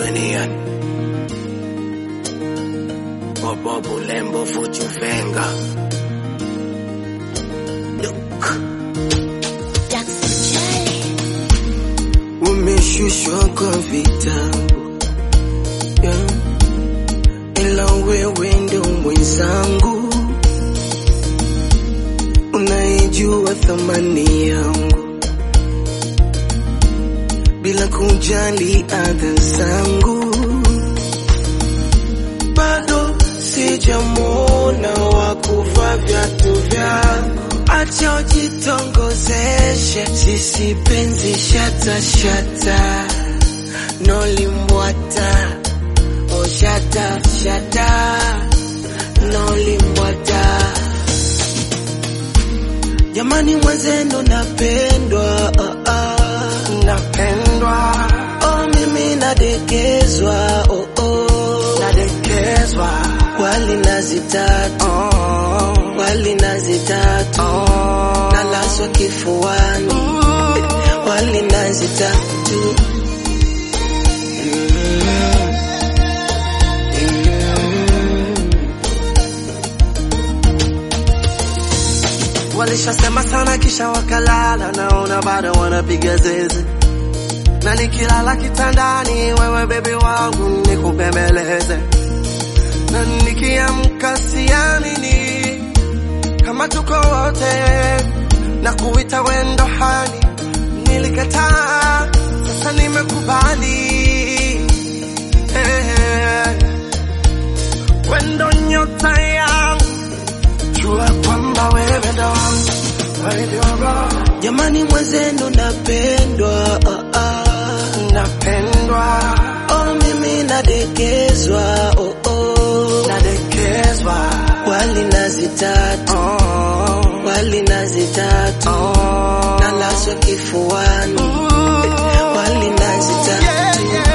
duniani. Bobo Bulembo Fuchu Venga. Look. Umeshushwa kwa vitabu yeah. Ila wewe ndo mwenzangu, unaijua thamani yangu bila kujali adha zangu. Bado sijamwona wa kuvaa viatu vyako, acha ujitongozeshe, sisi penzi shata shata, nolimbwata oh shata shata, nolimbwata Jamani mwenzenu napendwa, oh, oh. napendwa. Oh, mimi nadekezwa, oh, oh. nadekezwa. Wali nazi tatu, oh. wali nazi tatu, oh. nalaswa kifuani, wali nazi tatu. Mm. Mm. Walishasema sana kisha wakalala, naona bado wanapiga zeze, na nikilala kitandani, wewe bebi wangu nikubembeleze, na nikiamka siamini kama tuko wote, na kuita wendo hani, nilikataa, sasa nimekubali hey, hey. Wendo nyota yangu jua kwamba wewe ndo wangu, wewe ndio roho Jamani mwenzenu napendwa, oh, oh. napendwa, Oh, mimi nadekezwa, oh, oh. nadekezwa, Wali nazi tatu, oh, wali nazi tatu, oh, nalaswa kifuani, wali nazi tatu. yeah, yeah.